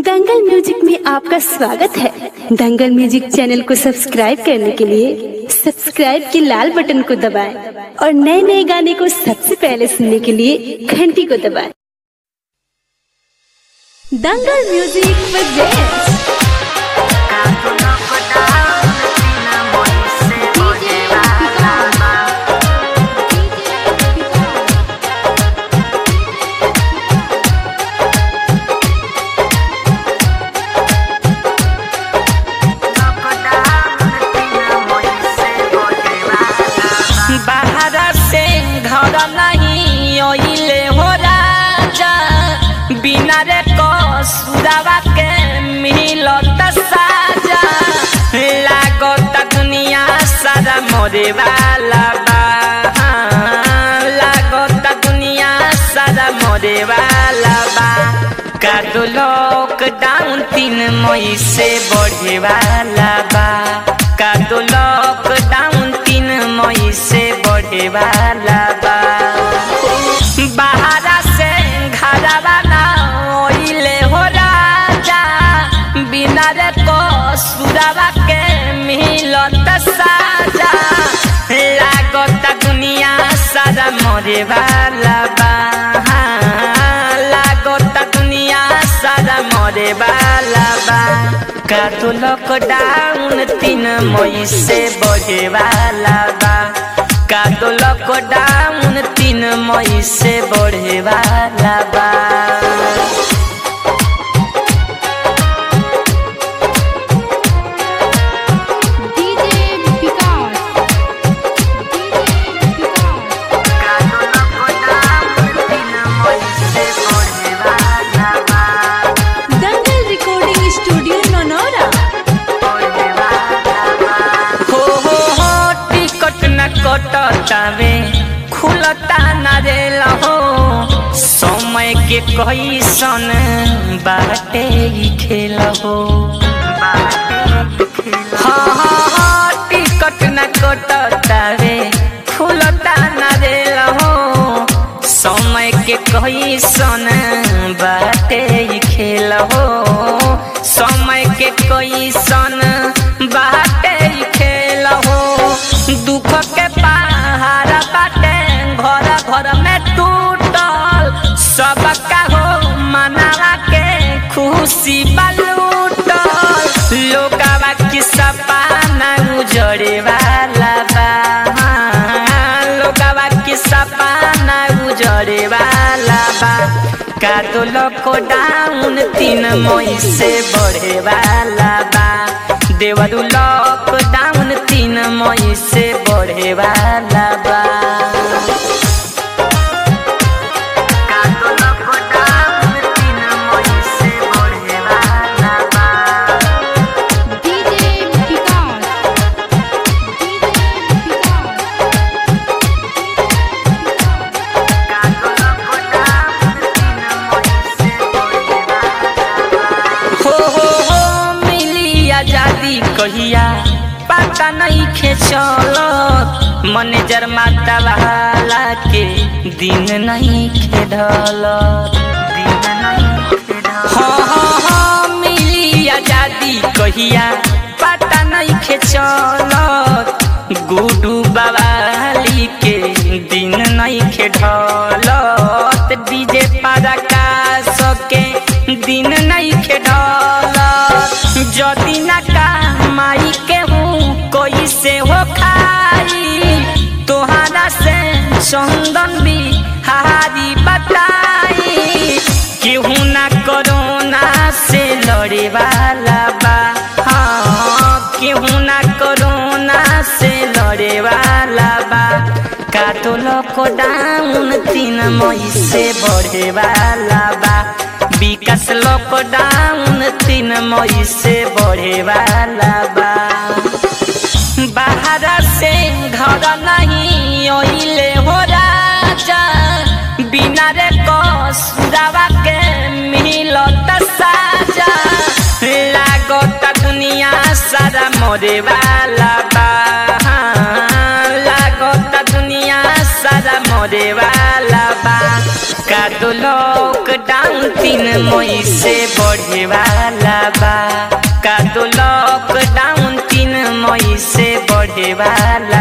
दंगल music में आपका स्वागत है दंगल म्यूजिक चैनल को सब्सक्राइब करने के लिए सब्सक्राइब के लाल बटन को दबाएं और नए नए गाने को सबसे पहले सुनने के लिए घंटी को दबाएं दंगल म्यूजिक प्रेजेंट्स बाहर से घर नहीं ओइले हो राजा बिना रे कसुरावा के मिलत साजा लागत दुनिया सारा मोरे वाला बा लागत दुनिया सारा मोरे वाला बा कादो लॉकडाउन तीन मई से बढ़े वाला बा कादो लॉकडाउन तीन मई से बढ़े वाला बा बाहर से घर वाला ओइले हो राजा बिना रे कसुरावा के मिलत साजा लागत दुनिया सारा मरे वाला बा लागत दुनिया सारा मरे वाला बा का तो लॉकडाउन तीन मई से बढ़े वाला बा का तो लॉकडाउन तीन मई से बढ़े वाला बा DJ Vikas DJ Vikas Dangal recording studio नोनोरा हो हो हो टिकट न कटतावे खुलता न रेल हो समय के कैसन बाटे ई खेल हो हाँ हाँ हाँ टिकट न कटतावे खुलता न रेल हो समय के कैसन बाटे ई खेल हो समय के कैसन बाटे ई खेल हो दुख के पहाड़ बाटे घर घर में टूटल सबका हो मनावा के खुशी बलूटल लोकावा की सपना उजड़े वाला बा लोकावा की सपना उजड़े वाला बा का तो लॉकडाउन तीन मई से बढ़े वाला बा देवरू लॉकडाउन तीन मई से बढ़े वाला बा का तो लॉकडाउन तीन मई से बढ़े वाला बा डीजे विकास डीजे विकास हो हो हो मिली आजादी कहिया पता नहीं खे चलत मैनेजर माता वाला के दिन नहीं खेडल हाँ हाँ हाँ मिली आजादी कहिया पता नहीं खे चलत गुडू बवाली के दिन नहीं खेडलत डीजे पारा का सके दिन नहीं खेडलत जदी ना कमाई के हूँ कोई से हो खाई तोहरा से चंदन भी हारी बताई केहू ना कोरोना से लड़े वाला बा हाँ केहू ना कोरोना से लड़े वाला बा का तो लॉकडाउन तीन मई से बढ़े वाला बा विकास लॉकडाउन तीन मई से बढ़े वाला बा बाहर से घर नहीं ओइले हो राजा बिना रे कसुरावा के मिलत साजा लागत दुनिया सारा मोरे वाला बा लागत दुनिया सारा मोरे वाला बा का तो दो लॉकडाउन तीन मई से बढ़े वाला बा का दो लॉकडाउन तीन मई से बढ़े वाला